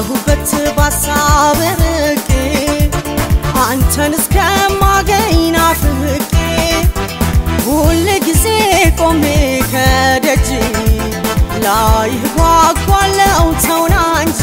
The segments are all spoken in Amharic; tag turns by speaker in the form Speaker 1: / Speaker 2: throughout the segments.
Speaker 1: ካለሁበት ባሳብ ርቄ አንተን እስከማገኝ ናፍቄ ሁል ጊዜ ቆሜ ከደጅ ላይህ ጓጓለው ተውና እንጂ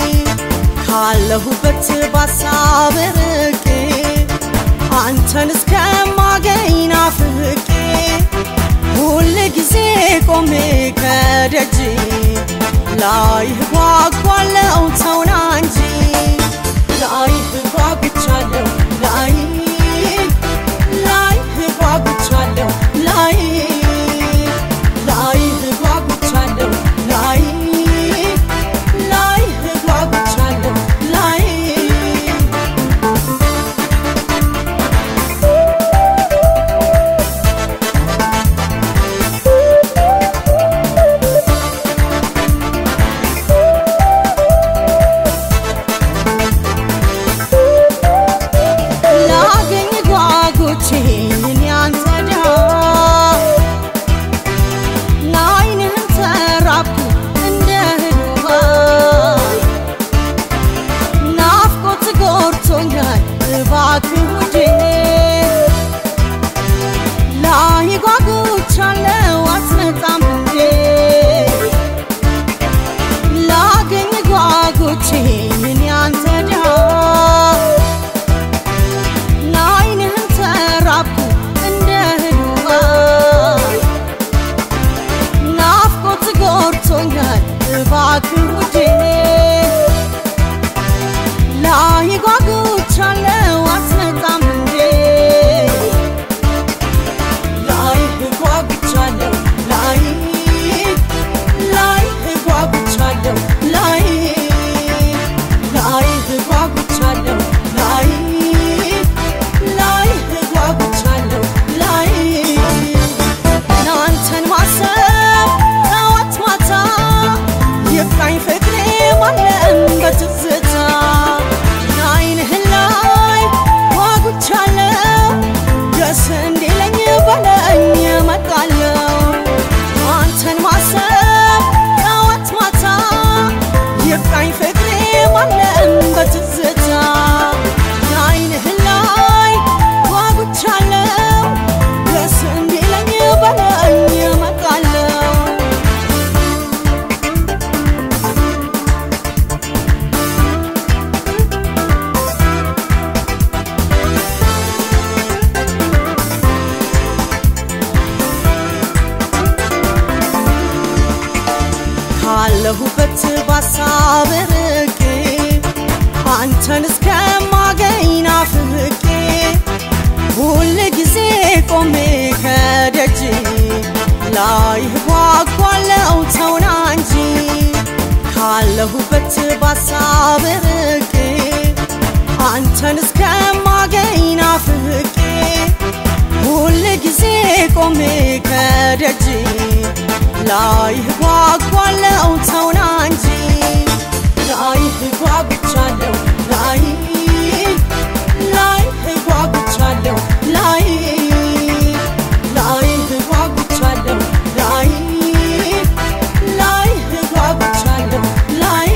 Speaker 1: ካለሁበት ባሳብ ርቄ አንተን እስከማገኝ ናፍቄ ሁል ጊዜ ቆሜ ከደጅ ላይህ ጓጓለው ተውና እንጂ ላይህ ጓጉቻለሁ ላይ ላይህ ጓጉቻለሁ ላይ ላይህ ጓጉቻለሁ ላይ ላይህ ጓጉቻለሁ ላይ ላገኝ ጓጉቼ እኔ አንተ ድሃ ለዓይንህም ተራብኩ እንደ እህል ውሃ ናፍቆት ጎርቶኛል እባክህ ውዴ ላይ ጓጉቻለሁ አትመጣም እንዴ ላገኝ ጓጉቼ እኔ አንተ ድሃ ለዓይንህም ተራብኩ እንደ እህል ውሃ ናፍቆት ጎርቶኛል እባክህ ውዴ ላይ ጓጉቻለሁ አትመጣም እንዴ ላይህ ጓጉቻለሁ ላይ ላይህ ጓጉቻለሁ ላይ ላይህ ጓጉቻለሁ ላይ ላይህ ጓጉቻለሁ ላይ ናንተን ማሰብ ጠዋት ማታ ይብቃኝ ፍቅሬ ማለም በትዝታ አይንህን ላይ ጓጉቻለሁ ደስ እንዲለኝ በለኝ እመጣለሁ አንተን ማሰብ ጠዋት ማታ ይብቃኝ ፍቅሬ ማለም በትዝታ አይንህን ላይ ጓጉቻለሁ ደስ እንዲለኝ በለኝ እመጣለሁ ካለሁበት ባሳብ ርቄ አንተን እስከማገኝ ናፍቄ ሁል ጊዜ ቆሜ ከደጅ ላይህ ጓጓለው ተውና እንጂ ካለሁበት ባሳብ ርቄ አንተን እስከማገኝ ናፍቄ ሁል ጊዜ ቆሜ ከደጅ ላይህ ጓጓለው ተውና እንጂ ላይህ ጓጉቻለሁ ላይ ላይህ ጓጉቻለሁ ላይ ላይህ ጓጉቻለሁ ላይ ላይህ ጓጉቻለሁ ላይ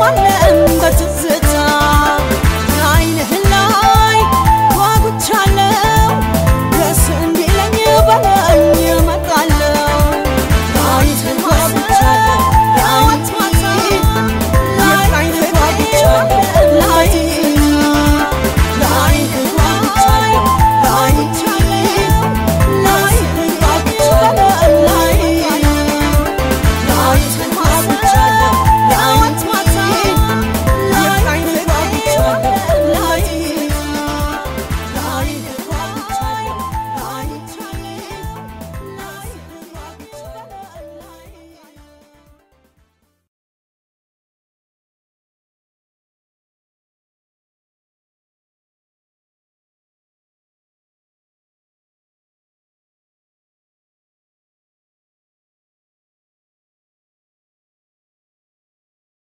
Speaker 1: እንኖራለን በትዝታ